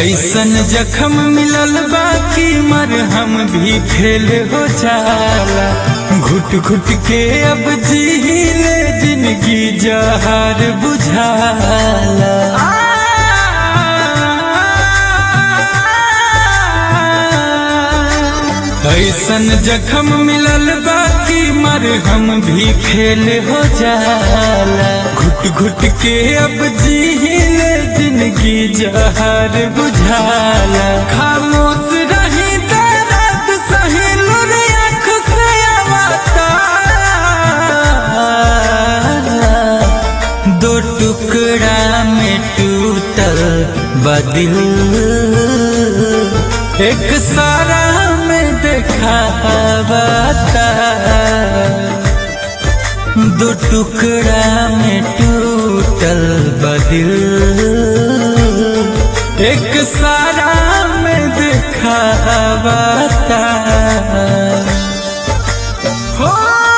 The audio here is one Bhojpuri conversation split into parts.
ऐसन जखम मिलल बाकी मरहम भी फेल हो जाला घुट घुट के अब जीले जिंदगी जहार बुझाला ऐसन जखम मिलल बाकी मरहम भी फेल हो जाला घुट घुट के अब जीले जिंदगी जहार बुझाला खामोश रही दर्द सही लुर आँख से आवता दो टुकड़ा में टूटल बदिल एक सारा में देखावता दो टुकड़ा में टूटल बदिल एक सारा में देखावता हो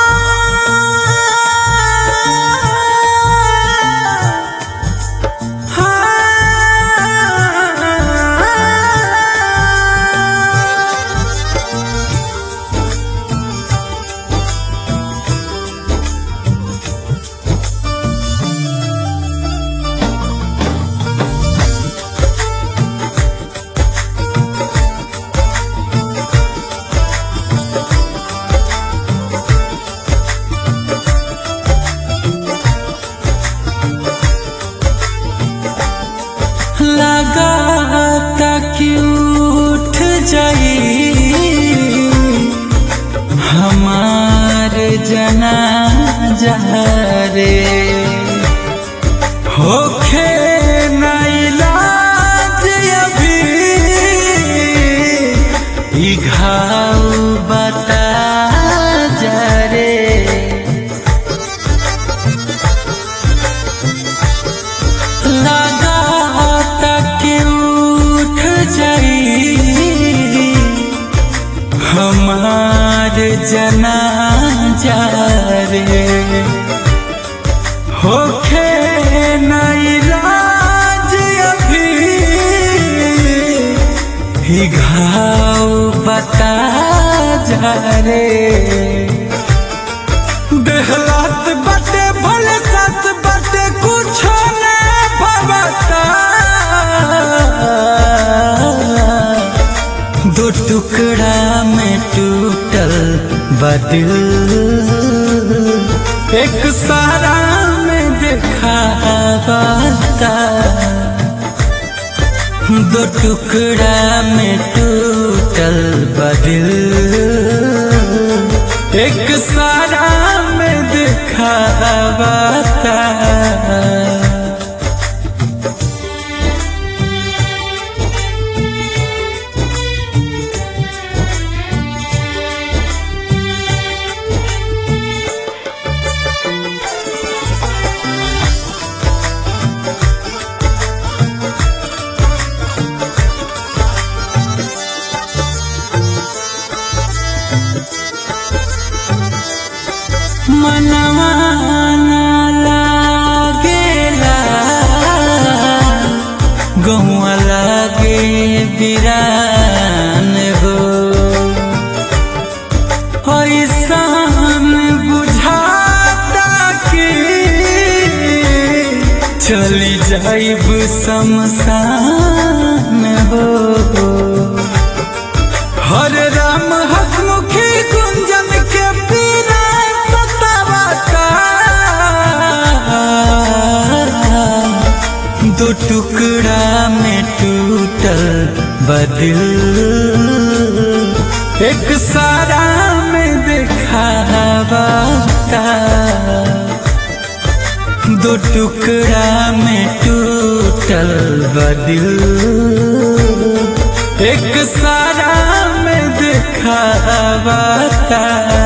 लगाता कि उठ जाई हमार जना रे होखे ना इलाज अभी ई घाव बता जा रे लगाता कि उठ जाई हमार जना रे होखे ना इलाज अभी ही घाव बता जा रे देहलात बटे भले सस बटे कुछ न भवता दो टुकड़ा में टूटल बदिल एक सारा में देखावता दो टुकड़ा में टूटल बदिल एक सारा में दिखावता मनवा ना लागेला गहुआ लागे बिरान हो ऐसान बुझाता कि चली जाइब शमशान हो हरे राम हसमुखी गुंजन के पीरा सतावता दो टुकड़ा में टूटल बदिल एक सारा में दिखावता दो टुकड़ा में टूटल बदिल एक सारा में दिखावता